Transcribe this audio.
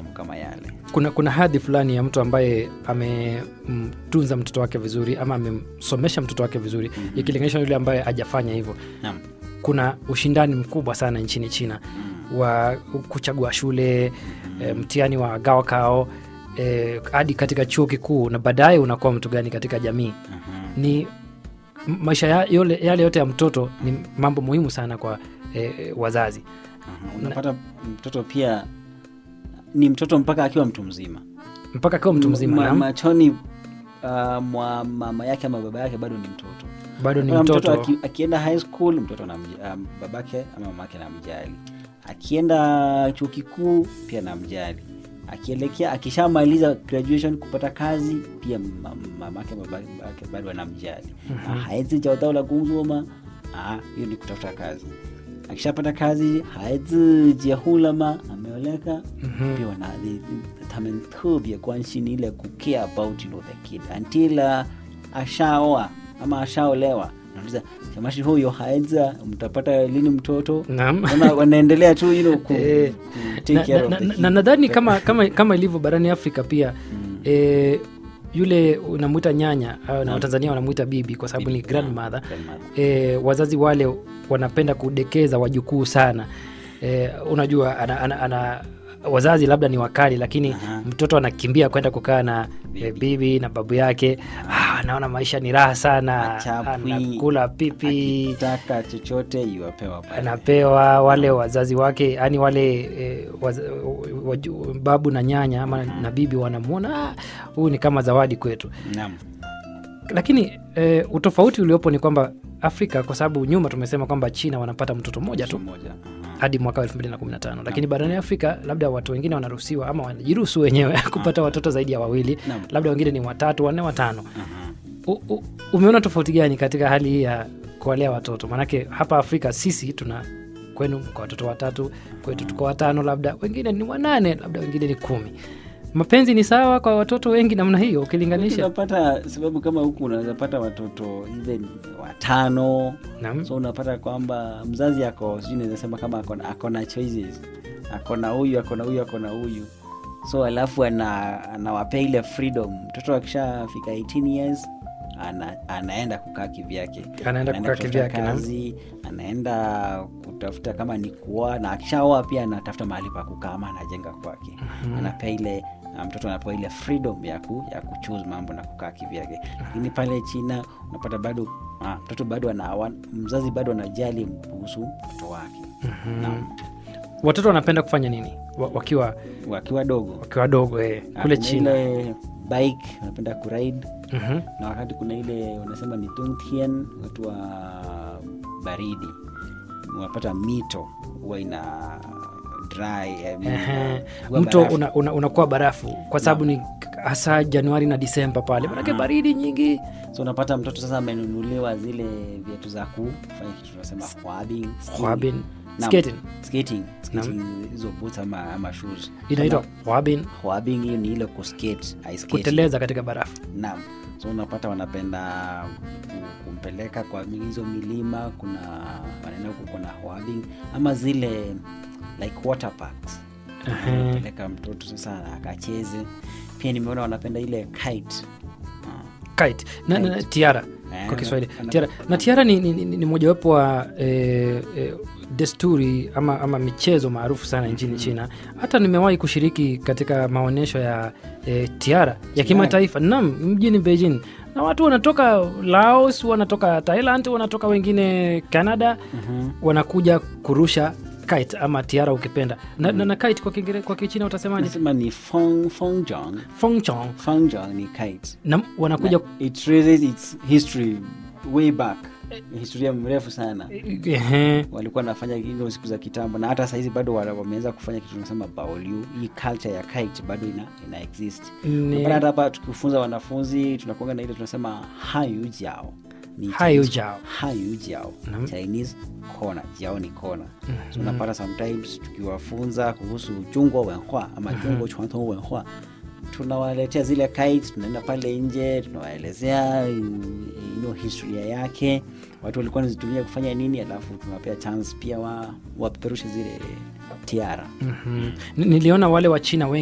mambo kama yale kuna kuna hadhi fulani ya mtu ambaye amemtunza mtoto wake vizuri ama amemsomesha mtoto wake vizuri mm-hmm. ikilinganishwa na yule ambaye hajafanya hivyo naam kuna ushindani mkubwa sana nchini china mm. wa kuchagua shule e, mtihani wa gawakao e, hadi katika chuo kikuu na baadaye unakuwa mtu gani katika jamii Mhm. ni m- maisha ya, yole, yale yote ya mtoto ni mambo muhimu sana kwa e, wazazi Mhm. unapata mtoto pia ni mtoto mpaka akiwa mtu mzima mpaka akiwa mtu mzima Ma- naam, machoni uh, mwa mama yake ama baba yake bado ni mtoto bado ni Kuna mtoto, aki, akienda high school mtoto anamja- um, babake ama mamake namjali akienda chuo kikuu pia namjali akielekea akishamaliza graduation kupata kazi pia ma- mamake babake bado anamjali mm-hmm. haezi jautaula kuzoma ah, hiyo ni kutafuta kazi akishapata kazi haezi jiahulama ameoleka Mhm. pia wana they- they- 他们特别关心ile ku care about you know, the kid until uh, ashaoa ama ashaolewa nauliza chamashi huyo haeza mtapata lini mtoto Naam. Wana- wanaendelea tu you know, ku, Eh, ku take na- care na- of the na- kid. na nadhani kama, kama, kama ilivyo barani afrika pia e, yule unamwita nyanya au na watanzania wanamwita bibi kwa sababu ni Bibi, grandmother grandmother. e, wazazi wale wanapenda kudekeza wajukuu sana e, unajua ana, ana, ana wazazi labda ni wakali lakini Aha. mtoto anakimbia kwenda kukaa na bibi, Bibi. bibi na babu yake ah, anaona maisha ni raha sana Achapwi, anakula pipi akitaka chochote iwapewa pale. anapewa wale wazazi wake yani wale e, waz, waju, babu na nyanya ama na bibi wanamwona "Ah, huyu ni kama zawadi kwetu Naam. lakini e, utofauti uliopo ni kwamba afrika kwa sababu nyuma tumesema kwamba china wanapata mtoto mmoja tu Mmoja. Aha. hadi mwaka wa 215 lakini barani afrika labda watu wengine wanaruhusiwa ama wanajiruhusu wenyewe kupata watoto zaidi ya wawili Naam. labda wengine ni watatu wanne watano Aha. U, u, umeona tofauti gani katika hali hii ya kuwalea watoto maanake hapa afrika sisi tuna kwenu kwa watoto watatu kwetu tuko watano labda wengine ni wanane labda wengine ni kumi mapenzi ni sawa kwa watoto wengi namna hiyo ukilinganisha unapata sababu kama huku unaweza pata watoto even watano Naam. so unapata kwamba mzazi ako sijui naweza sema kama akona, akona choices akona huyu akona huyu akona huyu so alafu ana, anawapea ile freedom mtoto akishafika 18 years ana, anaenda kukaa kivyake Anaenda kukaa kutafuta kivyake, naam. kazi anaenda kutafuta kama ni kuoa na akishaoa pia anatafuta mahali pa kukaa ama anajenga kwake mm-hmm. anapea ile na mtoto anapewa ile freedom ya, ku, ya kuchuse mambo na kukaa kivyake lakini pale china unapata bado ah, mtoto bado ana, wa- mzazi bado anajali kuhusu mtoto wake mm-hmm. watoto wanapenda kufanya nini wa- wakiwa wakiwa dogo wakiwa wadogo eh, kule Kuna china ile bike wanapenda kuride Mhm. na wakati kuna ile unasema ni Tungtian, watu wa baridi unapata mito huwa ina dry I mean, Ehe. huwa mto barafu. unakuwa una, unakuwa barafu kwa sababu ni hasa januari na disemba pale manake baridi nyingi so unapata mtoto sasa amenunuliwa zile viatu za kufanya kitu tunasema hwabing, skiing. Hwabin. Naam, Skating. skating, skating, hizo boots ama, ama shoes inaitwa wabin hwabing hiyo ni ile kuskate ice skating. kuteleza katika barafu naam so unapata wanapenda ku- kumpeleka kwa hizo milima kuna wanaenda huko kuna hwabing ama zile like water parks Ehe. peleka mtoto sasa akacheze pia nimeona wanapenda ile kite Ah. kite na, na, na tiara Eh, kwa kiswahili ana- tiara na tiara ni, ni, ni, ni mojawapo wa eh, eh, desturi ama, ama michezo maarufu sana nchini china hata nimewahi kushiriki katika maonyesho ya eh, tiara ya kimataifa nam mjini beijing na watu wanatoka laos wanatoka thailand wanatoka wengine canada Mhm. wanakuja kurusha kite ama tiara ukipenda na, na, na kite kwa, kingire, kwa kichina utasemaje nasema ni fong, fongjong fongchong fongjong ni kite na wanakuja it traces its history way back Ni historia mrefu sana Ehe. walikuwa wanafanya hizo siku za kitambo na hata sahizi bado wana- wameanza kufanya kitu tunasema baoliu hii culture ya kite bado ina, ina exist Ni- Unapata hata hapa tukifunza wanafunzi tunakuanga na ile tunasema hayu jiao Ni Hayu Chinese- jiao. hayu jiao Naam. chinese kona jiao ni kona so unapata sometimes tukiwafunza kuhusu chungwa wenhua ama chungwa chwanto wenhua tunawaletea zile kites tunaenda pale nje tunawaelezea you know, historia yake watu walikuwa nazitumia kufanya nini alafu tunawapea chance pia wa wapeperushe zile tiara Mhm. Ni- niliona wale wa china wengi